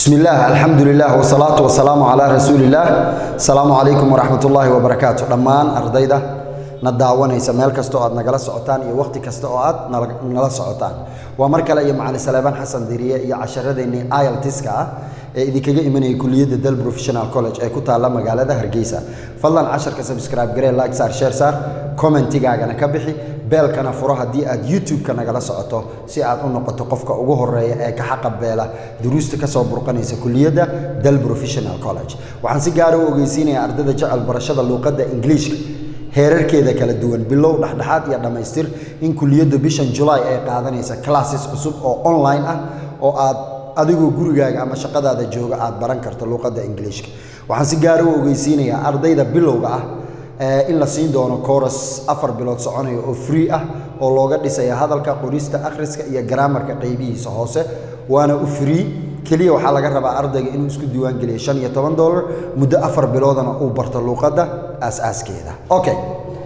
bismi illaah alxamdu lilah wsalaatu wasalaamu calaa rasuuliillaah asalaamu calaykum waraxmat ullaahi wabarakaatu dhammaan ardayda na daawanaysa meel kasta oo aad nagala socotaan iyo wakhti kasta oo aad nala- nala socotaan waa mar kale iyo macali saleebaan xasan diriye iyo casharadeenii iltiska ah ee idinkaga imanayay kuliyadda dal professional college ee ku taalla magaalada hargeysa fadlan casharka subscribe garee like saar share saar commentigaagana ka bixi beelkana furo haddii aad youtube-ka nagala socoto si aad u noqoto qofka ugu horeeya ee ka xaqabeela duruusta kasoo burqanaysa kuliyadda dal professional college waxaan si gaara u ogeysiinayaa ardayda jecel barashada luuqadda ingiliishka heerarkeeda kala duwan bilow dhexdhexaad iyo dhammaystir in kuliyadda bishan julaay ay qaadanaysa classes cusub oo online ah oo aad adigoo gurigaaga ama shaqadaada jooga aad baran karto luuqadda ingiliishka waxaan si gaara u ogeysiinayaa ardayda bilowga ah ee in la siin doono coras afar bilood soconaya oo free ah oo looga dhisaya hadalka qorista akhriska iyo garaamarka qaybihiisa hoose waana u free keliya waxaa laga rabaa ardayga inuu isku diiwaangeliyo shan iyo toban dollar muddo afar biloodana uu barto luuqadda aas-aaskeeda okay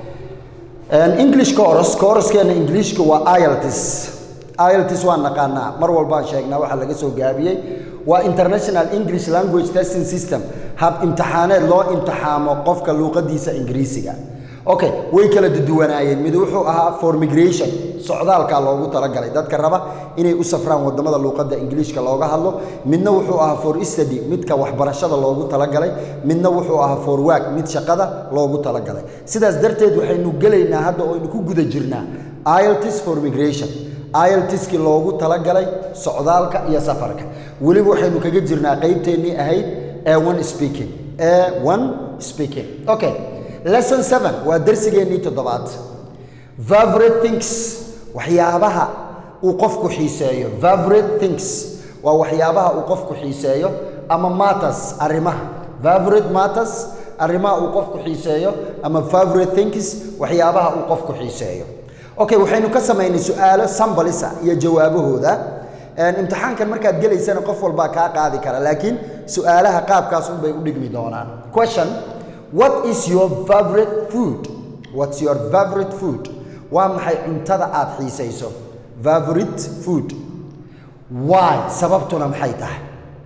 english coros coroskeena ingiliishka waa ilts ilts waan naqaanaa mar walbaan sheegnaa waxaa laga soo gaabiyey waa international english language testing system hab imtixaaneed loo imtixaamo qofka luuqadiisa ingiriisiga okay way kala duwanaayeen mid wuxuu ahaa for migration socdaalkaa loogu talagalay dadka raba inay u safraan wadamada luuqadda ingiliishka looga hadlo midna wuxuu ahaa for study midka waxbarashada loogu talagalay midna wuxuu ahaa for work mid shaqada loogu talagalay sidaas darteed waxaynu gelaynaa hadda oo aynu ku guda jirnaa ilts for migration iltiskii loogu talagalay socdaalka iyo safarka weliba waxaynu kaga jirnaa qeybteennii ahayd a1 speaking a1 speaking okay lesson 7 waa darsigeennii toddobaad favorite things waxyaabaha uu qofku xiiseeyo favorite things waa waxyaabaha uu qofku xiiseeyo ama matters arrimaha favorite matters arrimaha uu qofku xiiseeyo ama favorite things waxyaabaha uu qofku xiiseeyo okay waxaynu ka samaynay su-aalo sambalisa iyo jawaabahooda imtixaankan markaad gelaysana qof walbaa kaa qaadi kara laakiin su-aalaha qaabkaas unbay u dhigmi doonaan question what is your favorite food what's your favorite food waa maxay cuntada aad xiisayso favorite food why sababtuna maxay tahay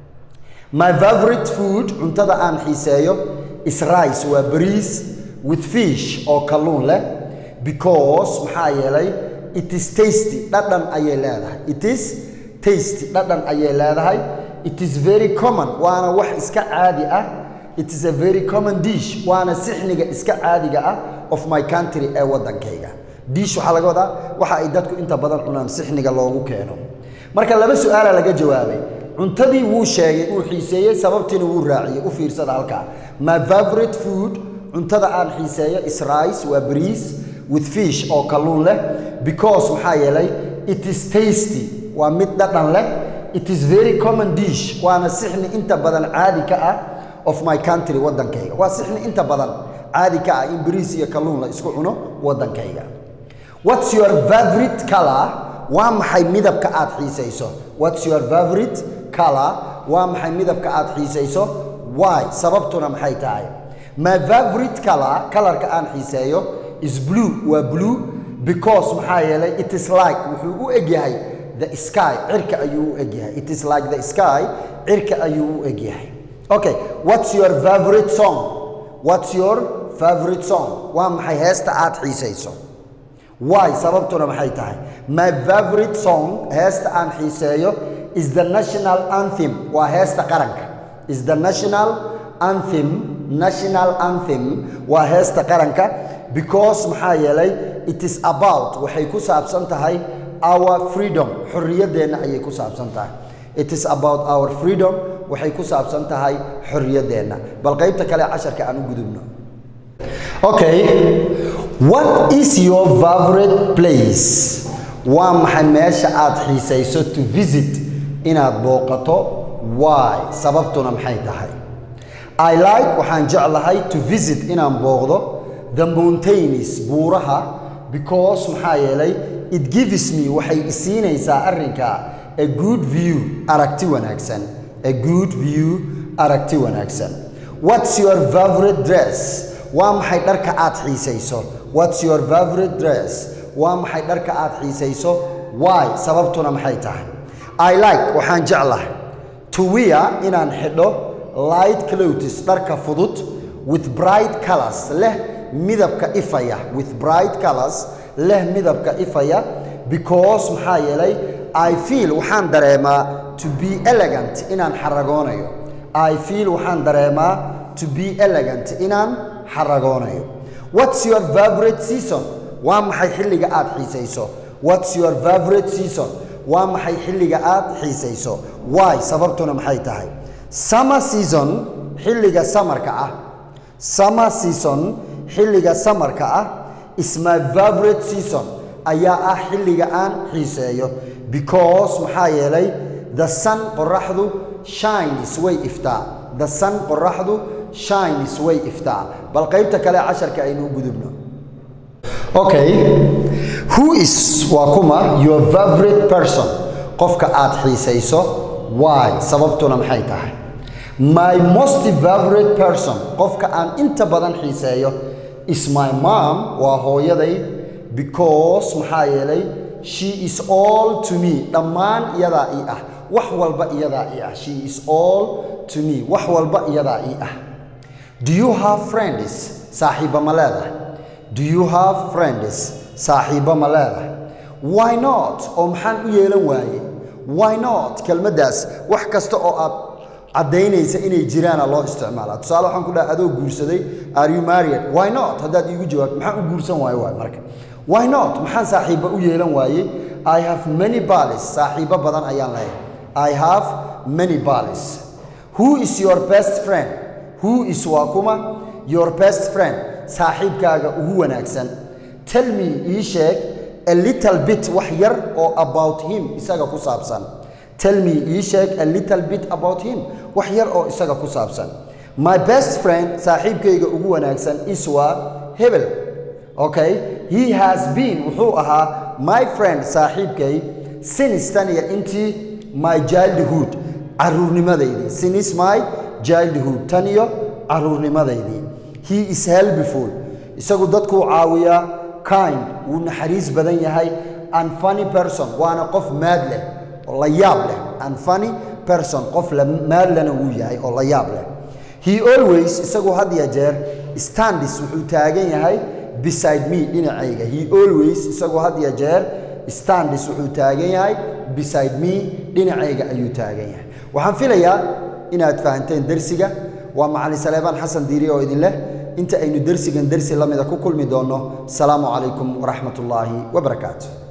my favorite food cuntada aan xiiseeyo is rice waa bariis with fish oo kalluun leh because maxaa yeelay it is tasty dhadhan ayay leedahay it is tasty dhadhan ayay leedahay it is very common waana wax iska caadi ah it is a very common dish waana sixniga iska caadiga ah of my country ee waddankayga dish waxaa laga wadaa waxa ay dadku inta badan cunaan sixniga loogu keeno marka laba su-aala laga jawaabay cuntadii wuu sheegay uu xiiseeyey sababtiina wuu raaciyey u fiirsada halkaa my favorite food cuntada aan xiiseeyo is rice waa bariis with fish oo kalluun leh because maxaa yeelay it is tasty waa mid dhadhan leh it is very common dish waana sixni inta badan caadi ka ah of my country waddankayga waa sixni inta badan caadi ka ah in bariis iyo kalluun la isku cuno waddankayga what's your favorite color waa maxay midabka aad xiisayso what's your favorite color waa maxay midabka aad xiisayso why sababtuna maxay tahay my favorite color kalarka aan xiiseeyo is blue waa blue because maxaa yeelay it is like wuxuu u egyahay the sky cirka ayuu u egyahay it is like the sky cirka ayuu u egyahay okay what's your favorite song what's your favorite song waa maxay heesta aad xiisayso why sababtuna maxay tahay my favorite song heesta aan xiiseeyo is the national anthem waa heesta qaranka is the national anthem national anthem waa heesta qaranka because maxaa yeelay it is about waxay ku saabsan tahay our freedom xorriyaddeenna ayay ku saabsan tahay it is about our freedom waxay ku saabsan tahay xorriyaddeenna bal qaybta kale casharka aan u gudubno okay what is your favorite place waa maxay meesha aad xiisayso to visit inaad booqato why sababtuna maxay tahay i like waxaan jeclahay to visit inaan booqdo the mountains buuraha because maxaa yeelay it gives me waxay isiinaysaa arrinka a good view aragti wanaagsan a good view aragti wanaagsan what's your favorite dress waa maxay dharka aad xiisayso what's your favorite dress waa maxay dharka aad xiisayso why sababtuna maxay tahay i like waxaan jeclahay to wear inaan xidho light clothes dharka fudud with bright colors leh midabka ifaya with bright colors leh midabka ifaya because maxaa yeelay i feel waxaan dareemaa to be elegant inaan xaragoonayo i feel waxaan dareemaa to be elegant inaan xaragoonayo what's your favorite season waa maxay xilliga aad xiisayso what's your favorite season waa maxay xilliga aad xiisayso why sababtuna maxay tahay summer season xilliga samarka ah summer season xilliga samarka ah is my favorite season ayaa ah xilliga aan xiiseeyo because maxaa yeelay the sun qoraxdu shines way iftaa the sun qoraxdu shines way iftaa bal qaybta kale casharka aynu gudubno okay who is waa kuma your favorite person qofka aad xiisayso why sababtuna maxay tahay my most favorite person qofka aan inta badan xiiseeyo is my mom waa hooyaday because maxaa yeelay she is all to me dhammaan iyadaa ii ah wax walba iyadaa ii ah she is all to me wax walba iyadaa ii ah do you have friends saaxiiba ma leedahay do you have friends saaxiiba ma leedahay why not oo maxaan u yeelan waaye why not kelmaddaas wax kasta oo aad caddaynaysa inay jiraana loo isticmaalaa tusaale waxaan ku dhaha adoo guursaday are you married why not haddaad iigu jawaabto maxaan u guursan waayo waay marka why not maxaan saaxiiba u yeelan waaye i have many balis saaxiibo badan ayaan leeyahay i have many balis who is your best friend who is waa kuma your best friend saaxiibkaaga ugu wanaagsan tell me ii sheeg a little bit wax yar oo about him isaga ku saabsan tell me ii sheeg a little bit about him wax yar oo isaga ku saabsan my best friend saaxiibkayga ugu wanaagsan is waa hebel okay he has been wuxuu ahaa my friend saaxiibkay since tan iyo intii my childhood caruurnimadaydii since my childhood tan iyo caruurnimadaydii he is helpful isagu dadkuu caawiyaa kind wuu naxariis badan yahay and funny person waana qof maad leh oo la yaab leh and funny person qof la maadlana wuu yahay oo la yaab leh he always isagu had ya jeer standis wuxuu taagan yahay beside me dhinacayga he always isagu had ya jeer standis wuxuu taagan yahay beside me dhinacayga ayuu taagan yahay waxaan filayaa inaad fahanteen dersiga waa macalin saleebaan xasan diiri oo idin leh inta aynu dersigan dersi la mida ku kulmi doonno asalaamu calaykum waraxmat ullaahi wabarakaatu